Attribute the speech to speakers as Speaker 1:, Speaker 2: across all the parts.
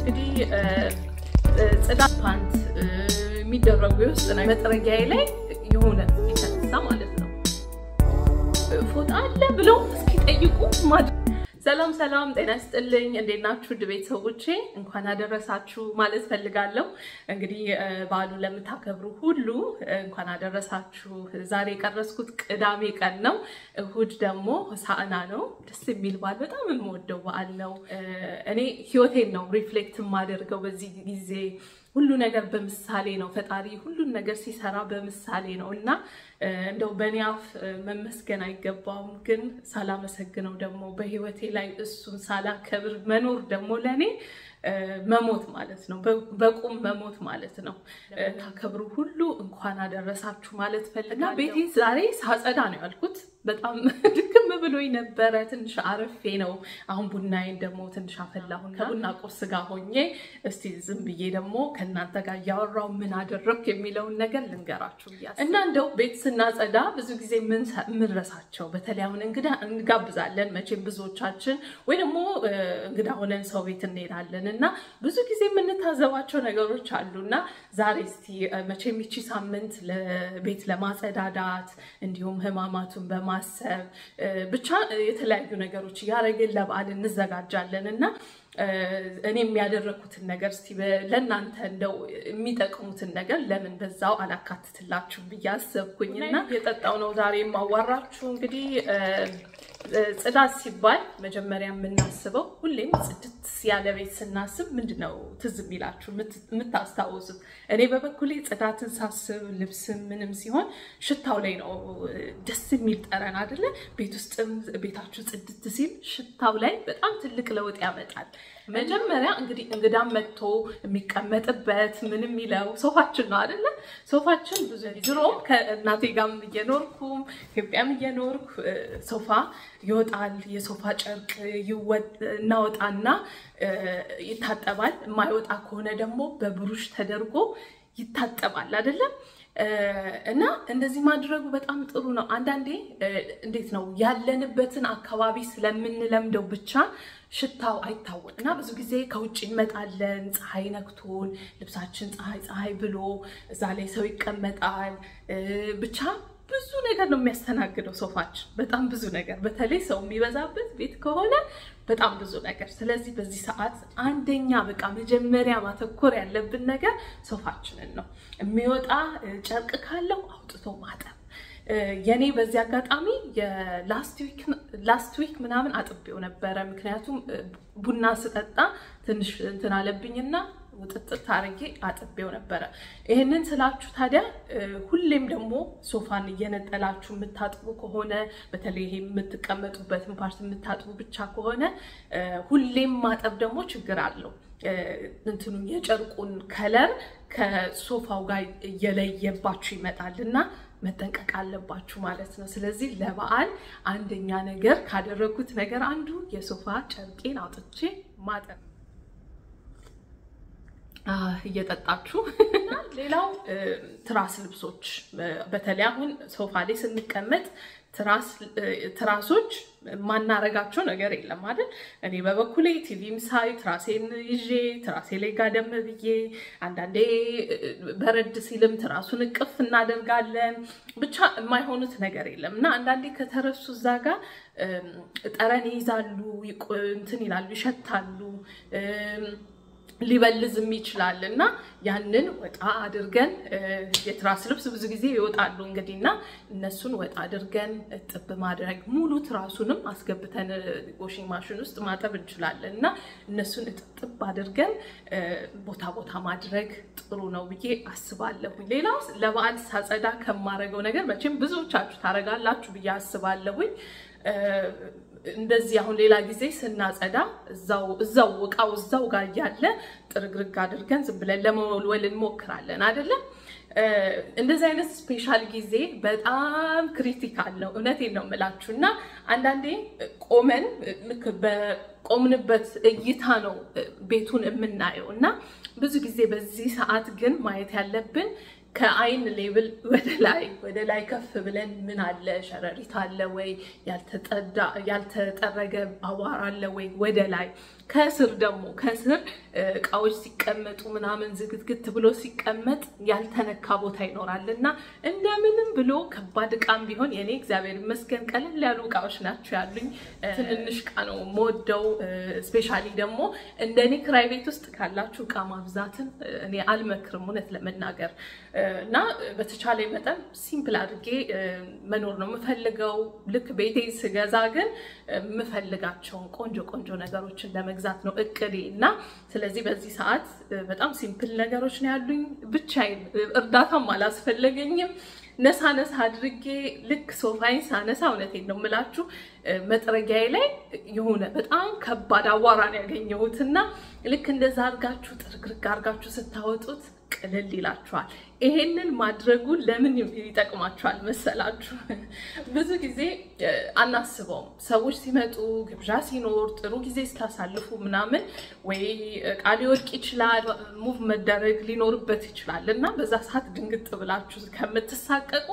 Speaker 1: እንግዲህ ጽዳት ፓንት የሚደረጉ የውስጥ መጥረጊያዬ ላይ የሆነ የተነሳ ማለት ነው ፎጣ አለ ብለው እስኪጠይቁ ማድረግ ሰላም ሰላም፣ ጤና ይስጥልኝ። እንዴት ናችሁ? ውድ ቤተሰቦቼ እንኳን አደረሳችሁ ማለት ፈልጋለሁ። እንግዲህ በዓሉ ለምታከብሩ ሁሉ እንኳን አደረሳችሁ። ዛሬ የቀረስኩት ቅዳሜ ቀን ነው። እሁድ ደግሞ ሆሳዕና ነው። ደስ የሚል በዓል፣ በጣም የምወደው በዓል ነው። እኔ ህይወቴን ነው ሪፍሌክት የማደርገው በዚህ ጊዜ ሁሉ ነገር በምሳሌ ነው። ፈጣሪ ሁሉን ነገር ሲሰራ በምሳሌ ነው እና እንደው በእኔ አፍ መመስገን አይገባውም፣ ግን ሳላመሰግነው ደግሞ በህይወቴ ላይ እሱን ሳላከብር መኖር ደግሞ ለእኔ መሞት ማለት ነው። በቁም መሞት ማለት ነው። ታከብሩ ሁሉ እንኳን አደረሳችሁ ማለት ፈልጋ ቤቴ ዛሬ ሳጸዳ ነው ያልኩት። በጣም ድክም ብሎኝ ነበረ። ትንሽ አረፌ ነው። አሁን ቡናዬን ደግሞ ትንሽ አፈላሁና ከቡና ቁርስ ጋር ሆኜ እስቲ ዝም ብዬ ደግሞ ከእናንተ ጋር እያወራው ምን አደረግኩ የሚለውን ነገር ልንገራችሁ እና እንደው ቤት ስናጸዳ ብዙ ጊዜ የምንረሳቸው በተለይ አሁን እንግዳ እንጋብዛለን መቼም ብዙዎቻችን ወይ ደግሞ እንግዳ ሆነን ሰው ቤት እንሄዳለን እና ብዙ ጊዜ የምንታዘባቸው ነገሮች አሉ እና ዛሬ እስቲ መቼም ይቺ ሳምንት ቤት ለማጸዳዳት እንዲሁም ህማማቱን በማሰብ ብቻ የተለያዩ ነገሮች እያደረግን ለበዓል እንዘጋጃለን እና እኔ የሚያደረግኩትን ነገር እስቲ ለእናንተ እንደው የሚጠቅሙትን ነገር ለምን በዛው አላካትትላችሁ ብዬ አሰብኩኝ እና የጠጣው ነው ዛሬ የማዋራችሁ እንግዲህ ጽዳት ሲባል መጀመሪያ የምናስበው ሁሌም ጽድት ያለ ቤት ስናስብ ምንድን ነው ትዝ የሚላችሁ የምታስታውሱት? እኔ በበኩሌ ጽዳትን ሳስብ ልብስም ምንም ሲሆን ሽታው ላይ ነው ደስ የሚል ጠረን አይደለ? ቤት ውስጥም ቤታችሁ ጽድት ሲል ሽታው ላይ በጣም ትልቅ ለውጥ ያመጣል። መጀመሪያ እንግዲህ እንግዳ መጥቶ የሚቀመጥበት ምን የሚለው ሶፋችን ነው አይደለ? ሶፋችን ብዙ ድሮም ከእናቴ ጋርም እየኖርኩም ኢትዮጵያም እየኖርኩ ሶፋ ይወጣል። የሶፋ ጨርቅ እናወጣና ይታጠባል። የማይወጣ ከሆነ ደግሞ በብሩሽ ተደርጎ ይታጠባል አይደለም? እና እንደዚህ ማድረጉ በጣም ጥሩ ነው። አንዳንዴ እንዴት ነው ያለንበትን አካባቢ ስለምንለምደው ብቻ ሽታው አይታወቅም እና ብዙ ጊዜ ከውጭ እንመጣለን፣ ፀሐይ ነክቶን ልብሳችን ፀሐይ ፀሐይ ብሎ እዛ ላይ ሰው ይቀመጣል። ብቻ ብዙ ነገር ነው የሚያስተናግደው ሶፋችን፣ በጣም ብዙ ነገር። በተለይ ሰው የሚበዛበት ቤት ከሆነ በጣም ብዙ ነገር። ስለዚህ በዚህ ሰዓት አንደኛ በቃ መጀመሪያ ማተኮር ያለብን ነገር ሶፋችንን ነው። የሚወጣ ጨርቅ ካለው አውጥቶ ማጠብ። የኔ በዚህ አጋጣሚ ላስት ዊክ ምናምን አጥቤው ነበረ። ምክንያቱም ቡና ስጠጣ ትንሽ እንትን አለብኝና ውጥጥት አድርጌ አጥቤው ነበረ። ይህንን ስላችሁ ታዲያ ሁሌም ደግሞ ሶፋን እየነጠላችሁ የምታጥቡ ከሆነ በተለይ ይሄ የምትቀመጡበትን ፓርት የምታጥቡ ብቻ ከሆነ ሁሌም ማጠብ ደግሞ ችግር አለው። እንትኑ የጨርቁን ከለር ከሶፋው ጋር እየለየባችሁ ይመጣል እና መጠንቀቅ አለባችሁ ማለት ነው። ስለዚህ ለበዓል አንደኛ ነገር ካደረጉት ነገር አንዱ የሶፋ ጨርቄን አውጥቼ ማጠብ እየጠጣችሁ ሌላው ትራስ ልብሶች በተለይ አሁን ሶፋ ላይ ስንቀመጥ ትራሶች ማናረጋቸው ነገር የለም አይደል? እኔ በበኩሌ ቲቪም ሳይ ትራሴን ይዤ ትራሴ ላይ ጋደም ብዬ አንዳንዴ በረድ ሲልም ትራሱን እቅፍ እናደርጋለን። ብቻ የማይሆኑት ነገር የለም እና አንዳንዴ ከተረሱ እዛ ጋር ጠረን ይይዛሉ፣ እንትን ይላሉ፣ ይሸታሉ ሊበልዝም ይችላል እና ያንን ወጣ አድርገን የትራስ ልብስ ብዙ ጊዜ ይወጣሉ እንግዲህ እና እነሱን ወጣ አድርገን እጥብ ማድረግ ሙሉ ትራሱንም አስገብተን ዋሽንግ ማሽን ውስጥ ማጠብ እንችላለን እና እነሱን እጥብ አድርገን ቦታ ቦታ ማድረግ ጥሩ ነው ብዬ አስባለሁ። ሌላው ለበዓል ሳጸዳ ከማረገው ነገር መቼም ብዙዎቻችሁ ታረጋላችሁ ብዬ አስባለሁኝ እንደዚህ አሁን ሌላ ጊዜ ስናጸዳ እዛው እዛው እቃው እዛው ጋር እያለ ጥርግርግ አድርገን ዝም ብለን ለመወልወል እንሞክራለን አይደለም። እንደዚህ አይነት ስፔሻል ጊዜ በጣም ክሪቲካል ነው። እውነቴን ነው የምላችሁ እና አንዳንዴ ቆመን ልክ በቆምንበት እይታ ነው ቤቱን የምናየው እና ብዙ ጊዜ በዚህ ሰዓት ግን ማየት ያለብን ከአይን ሌብል ወደ ላይ ወደ ላይ ከፍ ብለን ምን አለ ሸረሪት አለ ወይ ያልተጠረገ አቧራ አለ ወይ ወደ ላይ ከስር ደግሞ ከስር እቃዎች ሲቀመጡ ምናምን ዝግትግት ብሎ ሲቀመጥ ያልተነካ ቦታ ይኖራል እና እንደምንም ብሎ ከባድ እቃም ቢሆን የኔ እግዚአብሔር ይመስገን ቀለል ያሉ እቃዎች ናቸው ያሉኝ። ትንንሽ እቃ ነው የምወደው። ስፔሻሊ ደግሞ እንደኔ ክራይ ቤት ውስጥ ካላችሁ እቃ ማብዛትን እኔ አልመክርም እውነት ለመናገር እና በተቻለ መጠን ሲምፕል አድርጌ መኖር ነው የምፈልገው። ልክ ቤቴ ስገዛ ግን የምፈልጋቸውን ቆንጆ ቆንጆ ነገሮችን ለመግዛት ነው እቅዴ እና ስለዚህ በዚህ ሰዓት በጣም ሲምፕል ነገሮች ነው ያሉኝ። ብቻዬን እርዳታም አላስፈለገኝም። ነሳ ነሳ አድርጌ ልክ ሶፋይን ሳነሳ እውነቴን ነው የምላችሁ መጥረጊያዬ ላይ የሆነ በጣም ከባድ አቧራን ያገኘሁትና ልክ እንደዛ አድርጋችሁ ጥርግርግ አድርጋችሁ ስታወጡት ቅልል ይላችኋል። ይሄንን ማድረጉ ለምን ይጠቅማችኋል መሰላችሁ? ብዙ ጊዜ አናስበውም። ሰዎች ሲመጡ ግብዣ ሲኖር ጥሩ ጊዜ ስታሳልፉ ምናምን ወይ እቃ ሊወድቅ ይችላል፣ ሙቭ መደረግ ሊኖርበት ይችላል እና በዛ ሰዓት ድንግጥ ብላችሁ ከምትሳቀቁ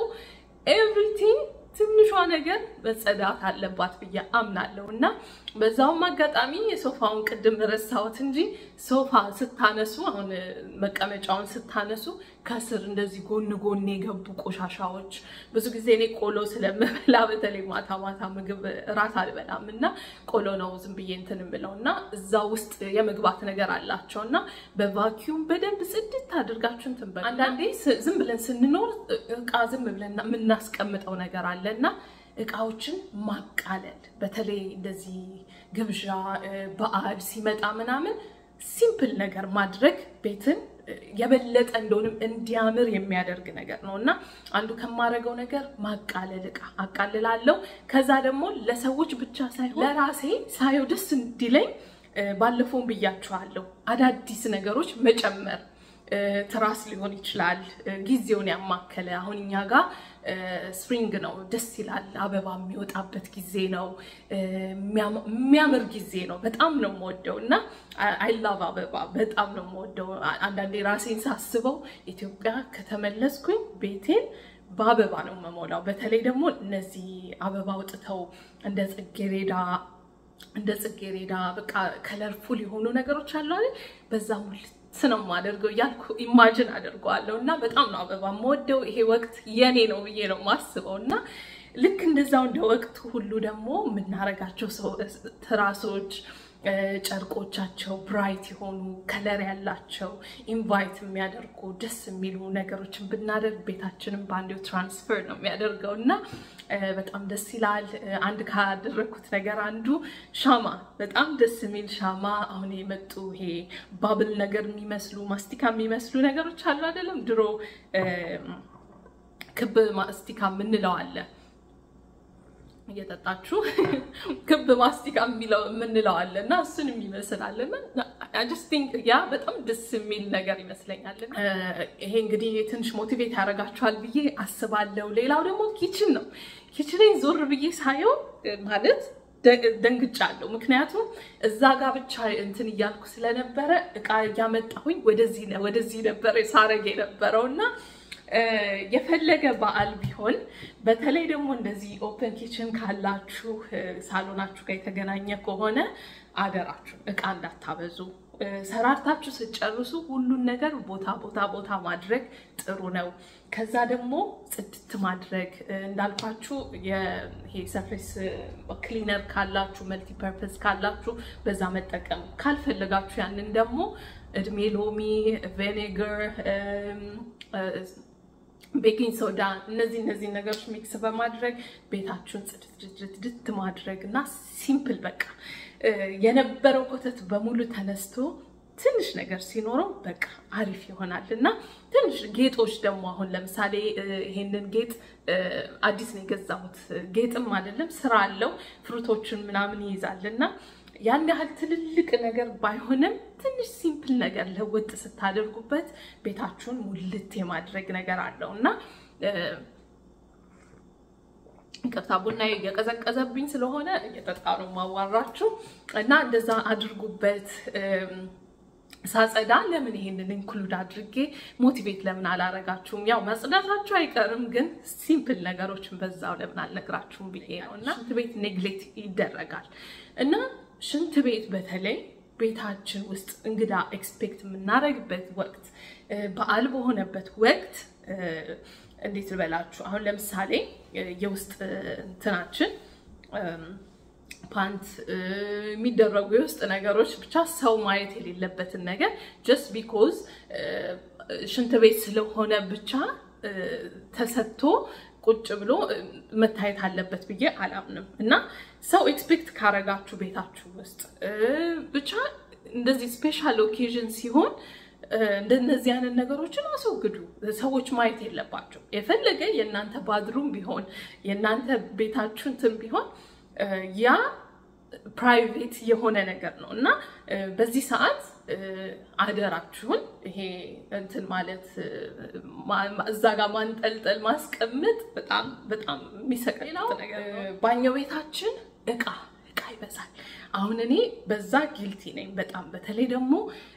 Speaker 1: ኤቭሪቲንግ ትንሿ ነገር መጸዳት አለባት ብዬ አምናለሁ እና በዛውም አጋጣሚ የሶፋውን ቅድም ረሳሁት እንጂ ሶፋ ስታነሱ አሁን መቀመጫውን ስታነሱ ከስር እንደዚህ ጎን ጎን የገቡ ቆሻሻዎች ብዙ ጊዜ እኔ ቆሎ ስለምበላ በተለይ ማታ ማታ ምግብ እራት አልበላም እና ቆሎ ነው ዝም ብዬ እንትን የምለው እና እዛ ውስጥ የመግባት ነገር አላቸው እና በቫኪዩም በደንብ ጽድት አድርጋችሁ እንትን በሉ። አንዳንዴ ዝም ብለን ስንኖር እቃ ዝም ብለን የምናስቀምጠው ነገር አለ እና እቃዎችን ማቃለል በተለይ እንደዚህ ግብዣ በዓል ሲመጣ ምናምን ሲምፕል ነገር ማድረግ ቤትን የበለጠ እንደሆንም እንዲያምር የሚያደርግ ነገር ነው እና አንዱ ከማደርገው ነገር ማቃለል እቃ አቃልላለሁ። ከዛ ደግሞ ለሰዎች ብቻ ሳይሆን ለራሴ ሳየው ደስ እንዲለኝ ባለፈውም ብያችኋለሁ፣ አዳዲስ ነገሮች መጨመር ትራስ ሊሆን ይችላል። ጊዜውን ያማከለ አሁን እኛ ጋር ስፕሪንግ ነው፣ ደስ ይላል። አበባ የሚወጣበት ጊዜ ነው፣ የሚያምር ጊዜ ነው። በጣም ነው የምወደው እና አይ ላቭ አበባ በጣም ነው የምወደው። አንዳንዴ ራሴን ሳስበው ኢትዮጵያ ከተመለስኩኝ ቤቴን በአበባ ነው የምሞላው። በተለይ ደግሞ እነዚህ አበባ አውጥተው እንደ ጽጌሬዳ እንደ ጽጌሬዳ በቃ ከለርፉል የሆኑ ነገሮች አሉ አይደል? በዛ ሙልት ነው የማደርገው እያልኩ ኢማጅን አደርገዋለሁ እና በጣም ነው አበባ የምወደው። ይሄ ወቅት የኔ ነው ብዬ ነው የማስበው እና ልክ እንደዛው እንደ ወቅቱ ሁሉ ደግሞ የምናረጋቸው ትራሶች ጨርቆቻቸው ብራይት የሆኑ ከለር ያላቸው ኢንቫይት የሚያደርጉ ደስ የሚሉ ነገሮችን ብናደርግ ቤታችንን በአንዴው ትራንስፈር ነው የሚያደርገው እና በጣም ደስ ይላል። አንድ ካደረግኩት ነገር አንዱ ሻማ፣ በጣም ደስ የሚል ሻማ። አሁን የመጡ ይሄ ባብል ነገር የሚመስሉ ማስቲካ የሚመስሉ ነገሮች አሉ አይደለም? ድሮ ክብ ማስቲካ የምንለው አለ እየጠጣችሁ ክብ ማስቲካ የሚለው የምንለው አለ እና እሱን የሚመስል አለ እና ጀስት ቲንክ ያ በጣም ደስ የሚል ነገር ይመስለኛል። ይሄ እንግዲህ ትንሽ ሞቲቬት ያደርጋችኋል ብዬ አስባለሁ። ሌላው ደግሞ ኪችን ነው። ኪችኔን ዞር ብዬ ሳየው ማለት ደንግጫለሁ። ምክንያቱም እዛ ጋር ብቻ እንትን እያልኩ ስለነበረ እቃ እያመጣሁኝ ወደዚህ ወደዚህ ነበረ ሳረግ የነበረው እና የፈለገ በዓል ቢሆን በተለይ ደግሞ እንደዚህ ኦፕን ኪችን ካላችሁ ሳሎናችሁ ጋር የተገናኘ ከሆነ አደራችሁ እቃ እንዳታበዙ። ሰራርታችሁ ስትጨርሱ ሁሉን ነገር ቦታ ቦታ ቦታ ማድረግ ጥሩ ነው። ከዛ ደግሞ ጽድት ማድረግ እንዳልኳችሁ ይሄ ሰርፌስ ክሊነር ካላችሁ መልቲፐርፐዝ ካላችሁ በዛ መጠቀም ካልፈለጋችሁ ያንን ደግሞ እድሜ ሎሚ፣ ቬኔገር ቤኪንግ ሶዳ እነዚህ እነዚህ ነገሮች ሚክስ በማድረግ ቤታችሁን ጽድት ማድረግ እና ሲምፕል በቃ የነበረው ኮተት በሙሉ ተነስቶ ትንሽ ነገር ሲኖረው በቃ አሪፍ ይሆናል እና ትንሽ ጌጦች ደግሞ አሁን ለምሳሌ ይሄንን ጌጥ አዲስ ነው የገዛሁት። ጌጥም አይደለም ስራ አለው ፍሩቶችን ምናምን ይይዛል እና ያን ያህል ትልልቅ ነገር ባይሆንም ትንሽ ሲምፕል ነገር ለውጥ ስታደርጉበት ቤታችሁን ሙልት የማድረግ ነገር አለው እና ይቅርታ ቡና እየቀዘቀዘብኝ ስለሆነ እየጠጣ ነው ማዋራችሁ እና እንደዛ አድርጉበት። ሳጸዳ ለምን ይሄንን ኢንክሉድ አድርጌ ሞቲቬት ለምን አላረጋችሁም? ያው መጽዳታችሁ አይቀርም፣ ግን ሲምፕል ነገሮችን በዛው ለምን አልነግራችሁም ብዬ ነው እና ሽንት ቤት ኔግሌክት ይደረጋል እና ሽንት ቤት በተለይ ቤታችን ውስጥ እንግዳ ኤክስፔክት የምናደርግበት ወቅት በዓል በሆነበት ወቅት እንዴት ልበላችሁ፣ አሁን ለምሳሌ የውስጥ እንትናችን ፓንት የሚደረጉ የውስጥ ነገሮች ብቻ ሰው ማየት የሌለበትን ነገር ጀስት ቢኮዝ ሽንት ቤት ስለሆነ ብቻ ተሰጥቶ ቁጭ ብሎ መታየት አለበት ብዬ አላምንም። እና ሰው ኤክስፔክት ካረጋችሁ ቤታችሁ ውስጥ ብቻ እንደዚህ ስፔሻል ኦኬዥን ሲሆን እንደነዚህ አይነት ነገሮችን አስወግዱ። ሰዎች ማየት የለባቸው። የፈለገ የእናንተ ባድሩም ቢሆን የእናንተ ቤታችሁ እንትን ቢሆን ያ ፕራይቬት የሆነ ነገር ነው እና በዚህ ሰዓት አደራችሁን ይሄ እንትን ማለት እዛ ጋር ማንጠልጠል ማስቀመጥ በጣም በጣም የሚሰቀል ነገር ነው። ባኞ ቤታችን እቃ እቃ ይበዛል። አሁን እኔ በዛ ጊልቲ ነኝ በጣም በተለይ ደግሞ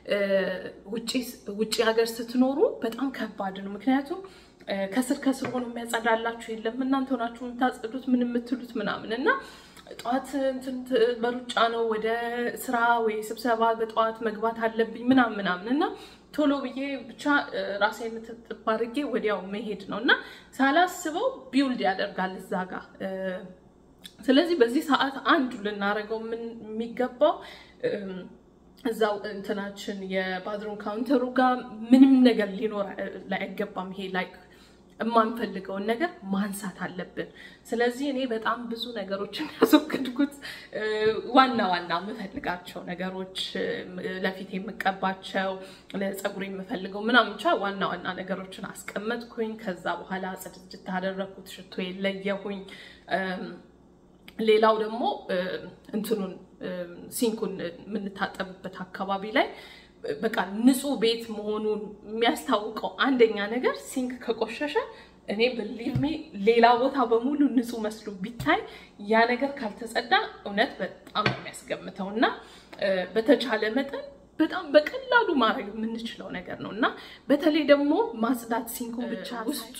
Speaker 1: ውጭ ሀገር ስትኖሩ በጣም ከባድ ነው። ምክንያቱም ከስር ከስር ሆኖ የሚያጸዳላችሁ የለም። እናንተ ሆናችሁ የምታጸዱት ምን የምትሉት ምናምን እና ጠዋት እንትን በሩጫ ነው ወደ ስራ ወይ ስብሰባ በጠዋት መግባት አለብኝ ምናምን ምናምን እና ቶሎ ብዬ ብቻ ራሴን ጥብ አድርጌ ወዲያው መሄድ ነው እና ሳላስበው ቢውልድ ያደርጋል እዛ ጋር። ስለዚህ በዚህ ሰዓት አንዱ ልናደርገው የሚገባው እዛው እንትናችን የባዝሩም ካውንተሩ ጋር ምንም ነገር ሊኖር አይገባም። ይሄ ላይክ የማንፈልገውን ነገር ማንሳት አለብን። ስለዚህ እኔ በጣም ብዙ ነገሮችን ያስወገድኩት ዋና ዋና የምፈልጋቸው ነገሮች ለፊት የምቀባቸው ለፀጉር የምፈልገው ምናምን ብቻ ዋና ዋና ነገሮችን አስቀመጥኩኝ። ከዛ በኋላ ጽድት አደረግኩት፣ ሽቶ የለየሁኝ። ሌላው ደግሞ እንትኑን ሲንኩን የምንታጠብበት አካባቢ ላይ በቃ ንጹህ ቤት መሆኑን የሚያስታውቀው አንደኛ ነገር ሲንክ ከቆሸሸ እኔ ብሊቭ ሌላ ቦታ በሙሉ ንጹህ መስሎ ቢታይ ያ ነገር ካልተጸዳ እውነት በጣም ነው የሚያስገምተው እና በተቻለ መጠን በጣም በቀላሉ ማድረግ የምንችለው ነገር ነው እና በተለይ ደግሞ ማጽዳት ሲንኩን ብቻ ውስጡ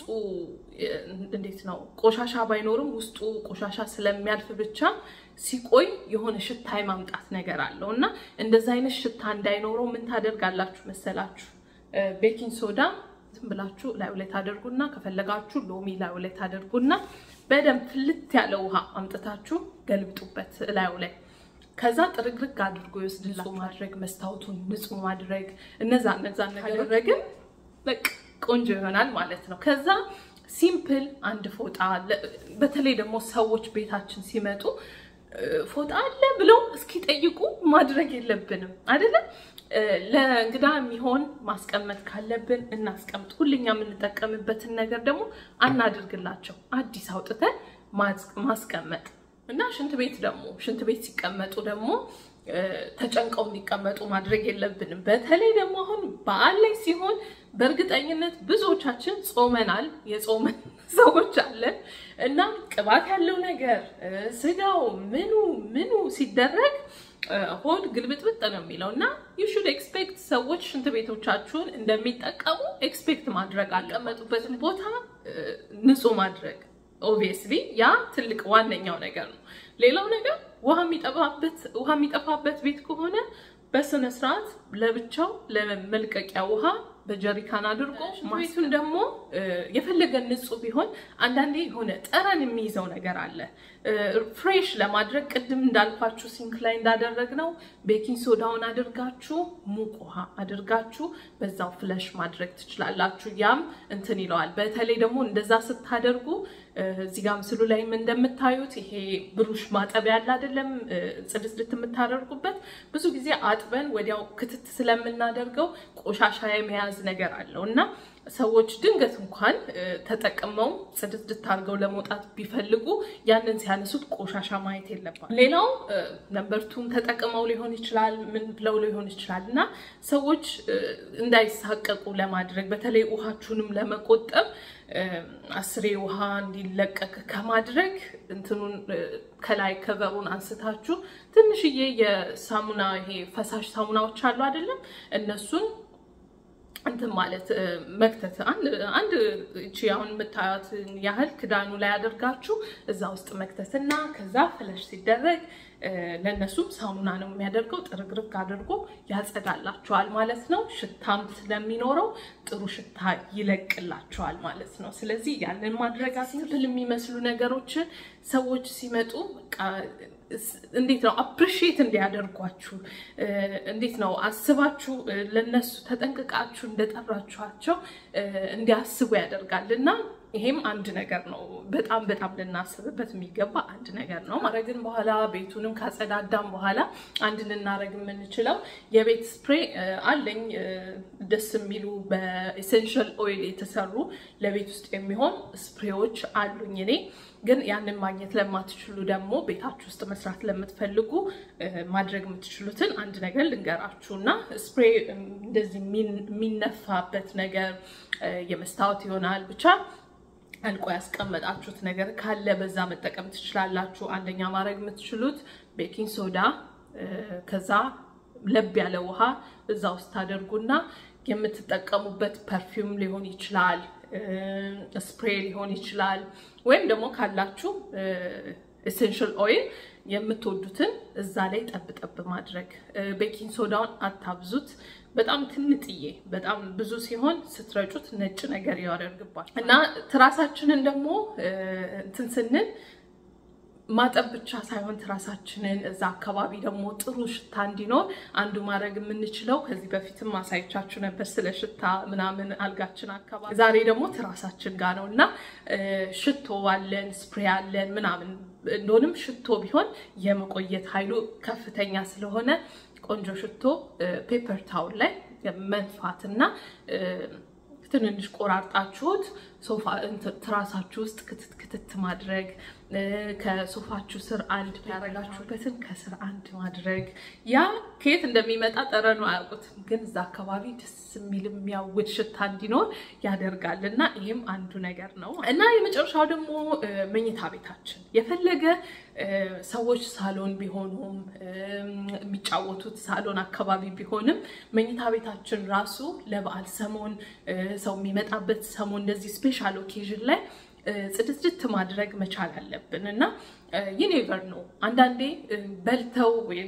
Speaker 1: እንዴት ነው ቆሻሻ ባይኖርም ውስጡ ቆሻሻ ስለሚያልፍ ብቻ ሲቆይ የሆነ ሽታ የማምጣት ነገር አለው እና እንደዚ አይነት ሽታ እንዳይኖረው ምን ታደርጋላችሁ መሰላችሁ? ቤኪንግ ሶዳ ዝም ብላችሁ ላዩ ላይ ታደርጉና ከፈለጋችሁ ሎሚ ላዩ ላይ ታደርጉና በደንብ ፍልት ያለ ውሃ አምጥታችሁ ገልብጡበት ላዩ ላይ ከዛ ጥርግርግ አድርጎ ይወስድላችሁ። ማድረግ መስታወቱን ንጹህ ማድረግ እነዛ እነዛ ካደረግን በቃ ቆንጆ ይሆናል ማለት ነው። ከዛ ሲምፕል አንድ ፎጣ በተለይ ደግሞ ሰዎች ቤታችን ሲመጡ ፎጣ አለ ብለው እስኪጠይቁ ማድረግ የለብንም አይደለም። ለእንግዳ የሚሆን ማስቀመጥ ካለብን እናስቀምጥ። ሁልኛ የምንጠቀምበትን ነገር ደግሞ አናድርግላቸው። አዲስ አውጥተን ማስቀመጥ እና ሽንት ቤት ደግሞ ሽንት ቤት ሲቀመጡ ደግሞ ተጨንቀው እንዲቀመጡ ማድረግ የለብንም። በተለይ ደግሞ አሁን በዓል ላይ ሲሆን በእርግጠኝነት ብዙዎቻችን ጾመናል፣ የጾመን ሰዎች አለን እና ቅባት ያለው ነገር ስጋው ምኑ ምኑ ሲደረግ ሆድ ግልብጥብጥ ነው የሚለው እና ዩ ሹድ ኤክስፔክት ሰዎች ሽንት ቤቶቻችሁን እንደሚጠቀሙ ኤክስፔክት ማድረግ አለመጡበትን ቦታ ንጹህ ማድረግ ኦብቪየስሊ ያ ትልቅ ዋነኛው ነገር ነው። ሌላው ነገር ውሃ የሚጠፋበት ውሃ የሚጠፋበት ቤት ከሆነ በስነ ስርዓት ለብቻው ለመልቀቂያ ውሃ በጀሪካን አድርጎ ቤቱን ደግሞ የፈለገ ንጹህ ቢሆን አንዳንዴ የሆነ ጠረን የሚይዘው ነገር አለ። ፍሬሽ ለማድረግ ቅድም እንዳልኳችሁ ሲንክ ላይ እንዳደረግነው ቤኪንግ ሶዳውን አድርጋችሁ ሙቅ ውሃ አድርጋችሁ በዛው ፍለሽ ማድረግ ትችላላችሁ። ያም እንትን ይለዋል። በተለይ ደግሞ እንደዛ ስታደርጉ እዚህ ጋር ምስሉ ላይም እንደምታዩት ይሄ ብሩሽ ማጠቢያ ያለ አይደለም፣ ጽድት የምታደርጉበት ብዙ ጊዜ አጥበን ወዲያው ክትት ስለምናደርገው ቆሻሻ የመያዝ ነገር አለው እና ሰዎች ድንገት እንኳን ተጠቅመው ጽድት አድርገው ለመውጣት ቢፈልጉ ያንን ሲያነሱት ቆሻሻ ማየት የለባቸው። ሌላው ነንበርቱን ተጠቅመው ሊሆን ይችላል፣ ምን ብለው ሊሆን ይችላል እና ሰዎች እንዳይሳቀቁ ለማድረግ በተለይ ውሃችሁንም ለመቆጠብ አስሬ ውሃ እንዲለቀቅ ከማድረግ እንትኑን ከላይ ከቨሩን አንስታችሁ ትንሽዬ የሳሙና ይሄ ፈሳሽ ሳሙናዎች አሉ አይደለም እነሱን እንትን ማለት መክተት አንድ እቺ አሁን የምታዩት ያህል ክዳኑ ላይ አድርጋችሁ እዛ ውስጥ መክተትና ከዛ ፍለሽ ሲደረግ ለእነሱም ሳሙና ነው የሚያደርገው። ጥርግርግ አድርጎ ያጸዳላቸዋል ማለት ነው። ሽታም ስለሚኖረው ጥሩ ሽታ ይለቅላቸዋል ማለት ነው። ስለዚህ ያንን ማድረግ ሲምፕል የሚመስሉ ነገሮችን ሰዎች ሲመጡ እንዴት ነው አፕሪሺየት እንዲያደርጓችሁ እንዴት ነው አስባችሁ ለነሱ ተጠንቅቃችሁ እንደጠራችኋቸው እንዲያስቡ ያደርጋል እና ይሄም አንድ ነገር ነው። በጣም በጣም ልናስብበት የሚገባ አንድ ነገር ነው። ማድረግን በኋላ ቤቱንም ካጸዳዳም በኋላ አንድ ልናደረግ የምንችለው የቤት ስፕሬ አለኝ። ደስ የሚሉ በኤሴንሻል ኦይል የተሰሩ ለቤት ውስጥ የሚሆን ስፕሬዎች አሉኝ እኔ ግን ያንን ማግኘት ለማትችሉ ደግሞ ቤታችሁ ውስጥ መስራት ለምትፈልጉ ማድረግ የምትችሉትን አንድ ነገር ልንገራችሁ እና ስፕሬ እንደዚህ የሚነፋበት ነገር የመስታወት ይሆናል ብቻ አልቆ ያስቀመጣችሁት ነገር ካለ በዛ መጠቀም ትችላላችሁ። አንደኛ ማድረግ የምትችሉት ቤኪንግ ሶዳ ከዛ ለብ ያለ ውሃ እዛ ውስጥ ታደርጉና የምትጠቀሙበት ፐርፊውም ሊሆን ይችላል፣ ስፕሬ ሊሆን ይችላል። ወይም ደግሞ ካላችሁ ኤሴንሽል ኦይል የምትወዱትን እዛ ላይ ጠብ ጠብ ማድረግ። ቤኪንግ ሶዳውን አታብዙት። በጣም ትንጥዬ በጣም ብዙ ሲሆን ስትረጩት ነጭ ነገር ያደርግባል እና ትራሳችንን ደግሞ እንትን ስንል ማጠብ ብቻ ሳይሆን ትራሳችንን እዛ አካባቢ ደግሞ ጥሩ ሽታ እንዲኖር አንዱ ማድረግ የምንችለው ከዚህ በፊትም ማሳየቻችሁ ነበር ስለ ሽታ ምናምን አልጋችን አካባቢ። ዛሬ ደግሞ ትራሳችን ጋር ነው እና ሽቶ አለን፣ ስፕሬ አለን ምናምን እንደሆንም ሽቶ ቢሆን የመቆየት ኃይሉ ከፍተኛ ስለሆነ ቆንጆ ሽቶ ፔፐር ታውል ላይ መንፋትና ትንንሽ ቆራርጣችሁት ሶፋ ትራሳችሁ ውስጥ ክትት ክትት ማድረግ ከሶፋችሁ ስር አንድ ያደረጋችሁበትን ከስር አንድ ማድረግ ያ ከየት እንደሚመጣ ጠረኑ አያውቁትም፣ ግን እዛ አካባቢ ደስ የሚል የሚያውድ ሽታ እንዲኖር ያደርጋል እና ይህም አንዱ ነገር ነው እና የመጨረሻው ደግሞ መኝታ ቤታችን የፈለገ ሰዎች ሳሎን ቢሆኑም የሚጫወቱት ሳሎን አካባቢ ቢሆንም መኝታ ቤታችን ራሱ ለበዓል ሰሞን ሰው የሚመጣበት ሰሞን እንደዚህ ስፔሻል ኦኬዥን ላይ ጽድትድት ማድረግ መቻል አለብን እና ይኔቨር ነው። አንዳንዴ በልተው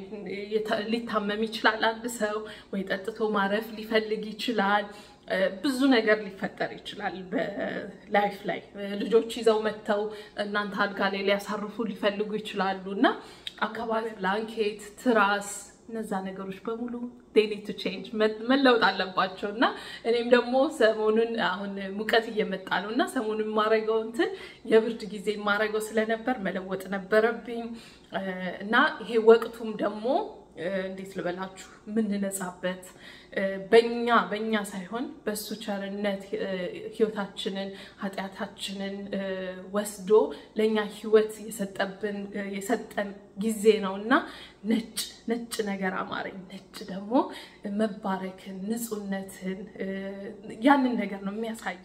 Speaker 1: ሊታመም ይችላል አንድ ሰው ወይ ጠጥቶ ማረፍ ሊፈልግ ይችላል። ብዙ ነገር ሊፈጠር ይችላል በላይፍ ላይ ልጆች ይዘው መጥተው እናንተ አልጋ ላይ ሊያሳርፉ ሊፈልጉ ይችላሉ እና አካባቢ ብላንኬት፣ ትራስ እነዛ ነገሮች በሙሉ ዴሊ ቱ ቼንጅ መለወጥ አለባቸው እና እኔም ደግሞ ሰሞኑን አሁን ሙቀት እየመጣ ነው እና ሰሞኑን የማረገው እንትን የብርድ ጊዜ የማረገው ስለነበር መለወጥ ነበረብኝ እና ይሄ ወቅቱም ደግሞ እንዴት ልበላችሁ የምንነጻበት በኛ በኛ ሳይሆን በእሱ ቸርነት ህይወታችንን ኃጢአታችንን ወስዶ ለእኛ ህይወት የሰጠብን የሰጠን ጊዜ ነው እና ነጭ ነጭ ነገር አማረኝ። ነጭ ደግሞ መባረክን፣ ንጹህነትን ያንን ነገር ነው የሚያሳይ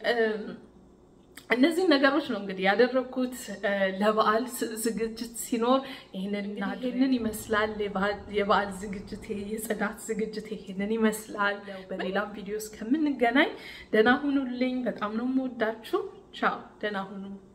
Speaker 1: እነዚህ ነገሮች ነው እንግዲህ ያደረግኩት ለበዓል ዝግጅት ሲኖር ይህንን ይህንን ይመስላል። የበዓል ዝግጅቴ የጽዳት ዝግጅት ይህንን ይመስላል። በሌላም ቪዲዮ እስከምንገናኝ ደህና ሁኑልኝ። በጣም ነው የምወዳችሁ። ቻው፣ ደህና ሁኑ።